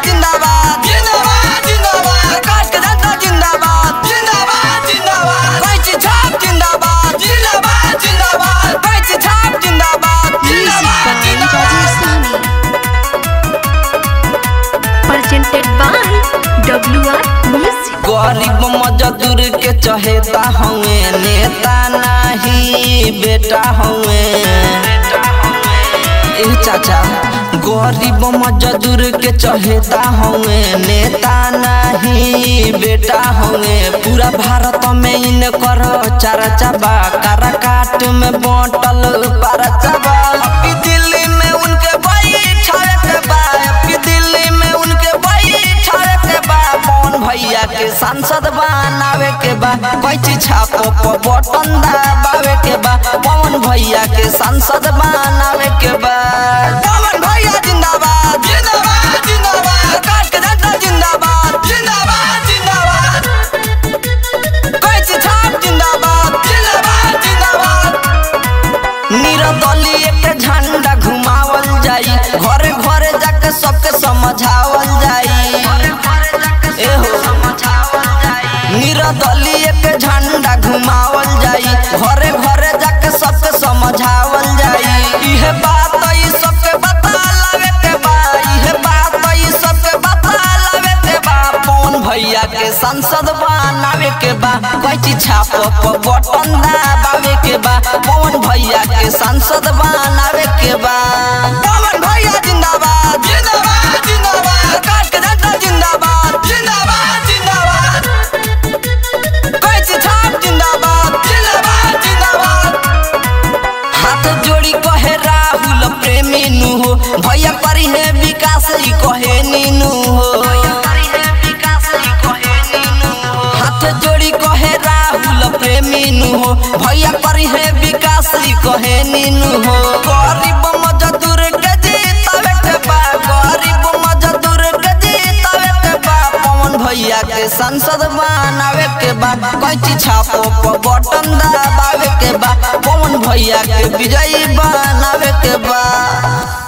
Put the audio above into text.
जिंदाबाद जिंदाबाद जिंदाबाद प्रकाश के जनता जिंदाबाद जिंदाबाद जिंदाबाद कैची छाप जिंदाबाद जिंदाबाद जिंदाबाद कैची छाप जिंदाबाद Music जिंदाबाद by जिंदाबाद Rajasthani. Presented by WR Music. गरीब मजदूर के चहेता हवे नेता नहीं बेटा हवे ए चाचा गरीब मजदूर के चहेता हवे नेता नहीं बेटा हवे पूरा भारत में इनकर चर्चा बा काराकाट में बांटल परचा बा अभी दिल्ली में उनके बैठावे के बा अभी दिल्ली में उनके बैठावे के बा कौन भैया के सांसद बनावे के बा कैची छापो पर बटन दबावे के बा कौन भैया के सांसद बनावे के बा कौन भैया जिंदाबाद जिंदाबाद जिंदाबाद प्रकाश के जनता जिंदाबाद जिंदाबाद जिंदाबाद कैची छाप जिंदाबाद जिंदाबाद जिंदाबाद निरदलीय के झंडा घुमावल जाई घरे घरे जाके सबके समझावल जाई एहो निरदलीय के झंडा घुमावल जाई घरे घरे जाके सबके समझावल जाई इहे बात ई सबके बता लावे के बा इहे बात ई सबके बता लावे के बा कौन भैया के संसद बनावे के बा कैची छाप पर बटन दबावे के बा कौन भैया के संसद बनावे के बा कौन भैया जिंदाबाद जिंदाबाद जिंदाबाद प्रकाश के जनता जिंदाबाद जिंदाबाद जिंदाबाद कैची छाप जिंदाबाद जिंदाबाद जिंदाबाद हाथ जोड़ी कहे राहुल प्रेमी नु हो भैया करी है विकास ई कहे नीनू हो हाथ जोड़ी कहे राहुल प्रेमी नु हो भैया करी है विकास ई कहे नीनू हो गरीब मजदूर के जीतावे के बा गरीब मजदूर के जीतावे के बा पवन भैया के संसद बनावे के बा कैची छापो पर बटन दबावे के बा पवन भैया के विजयी बनावे के बा